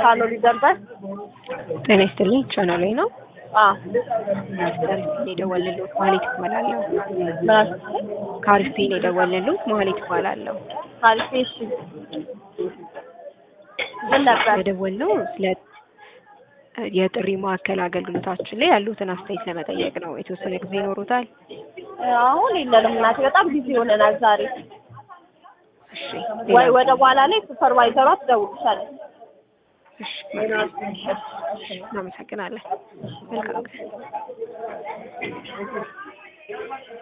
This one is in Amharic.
ሀሎ ሊደርበት ጤና ይስጥልኝ ቻናሌ ነው አዎ ከአሪስቴን የደወልልዎት ማህሌት እባላለሁ ምን ከአሪስቴን የደወልልዎት ማህሌት እባላለሁ አሪፍ እሺ ምን ነበር የደወልነው ስለ የጥሪ ማዕከል አገልግሎታችን ላይ ያሉትን አስተያየት ለመጠየቅ ነው የተወሰነ ጊዜ ይኖሩታል አሁን የለንም እናቴ በጣም ቢዚ ሆነናል ዛሬ እሺ ወይ ወደ በኋላ ላይ ሱፐርቫይዘሯ ትደውልልሻለች እሺ እናመሰግናለን መልካም ቀን